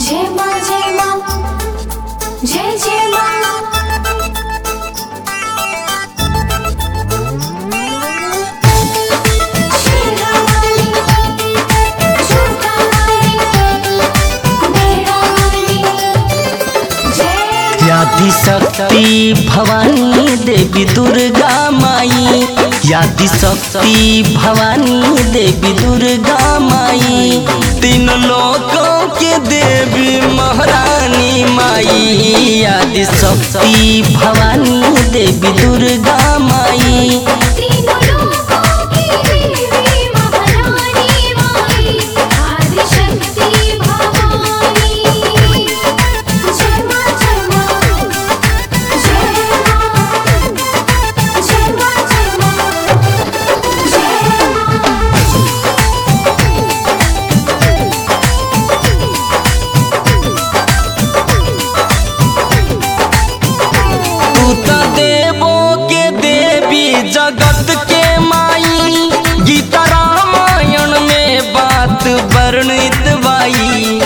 जय माँ जय माँ जय जय माँ शेरावाली झुमकावाली मेरावाली जय यादि शक्ति भवानी देवी दुर्गा माई यादि शक्ति भवानी देवी दुर्गा माई तीन लोकों के देवी महारानी माई यादि शक्ति भवानी देवी दुर्गा माई तीनों लोकों की देवी महारानी माई आदिशक्ति भवानी जय माँ जय माँ जय माँ जय माँ जय माँ जय माँ तू त देवो के देवी जगत के माई गीता रामायण में बात वर्णित बाई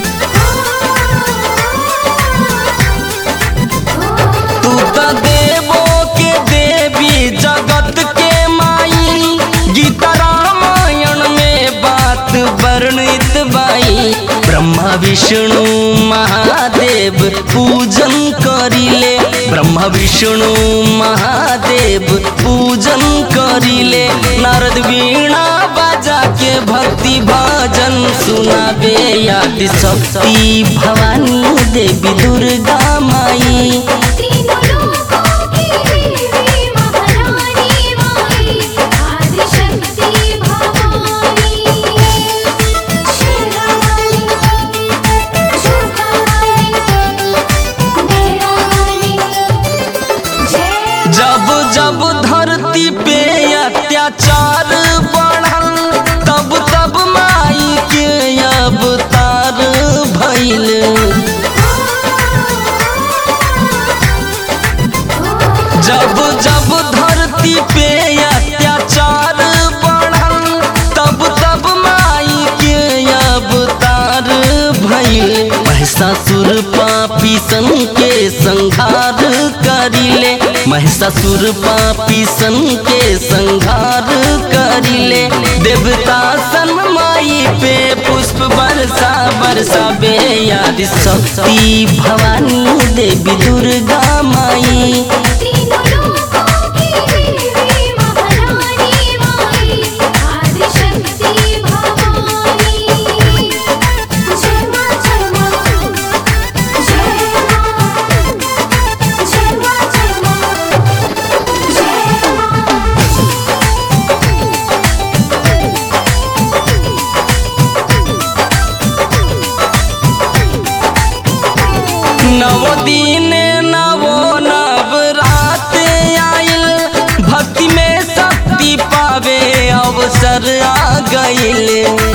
तू त देवो के देवी जगत के माई गीता रामायण में बात वर्णित बाई ब्रह्मा विष्णु महादेव पूजन करिले ब्रह्मा विष्णु महादेव पूजन करिले नारद वीणा बाजा के भक्ति भजन सुनाबे याद शक्ति भवानी देवी दुर्गा माई तीनों लोकों की देवी महारानी माई आदिशक्ति भवानी शेरावाली झुमकावाली मेरावाली जय जब जब धरती पे अत्याचार बढ़ल तब तब माई के अवतार भइल जब जब धरती पे अत्याचार बढ़ल तब तब माई के अवतार भइल महिषासुर पापी सन के संहार करिले महिषासुर पापी सन के संहार करिले देवता सन माई पे पुष्प बरसा बरसा बे याद शक्ति भवानी देवी दुर्गा माई तीनों लोकों की देवी महारानी माई आदिशक्ति भवानी जय माँ जय माँ जय माँ जय माँ जय माँ जय माँ नव दिन नवो नवरात आइल भक्ति में शक्ति पावे अवसर आ गइल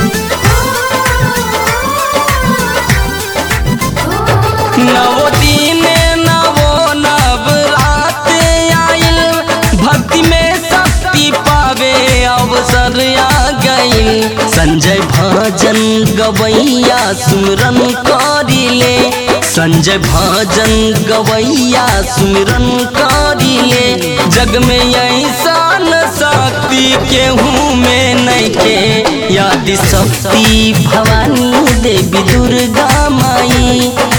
नव दिन नवो नवरात आइल भक्ति में शक्ति पावे अवसर आ गइल संजय भजन गवैया सुमरन करिले संजय भजन गवैया सुमिरन करिले जग में ऐसा न शक्ति केहू में नैखे याद शक्ति भवानी देवी दुर्गा माई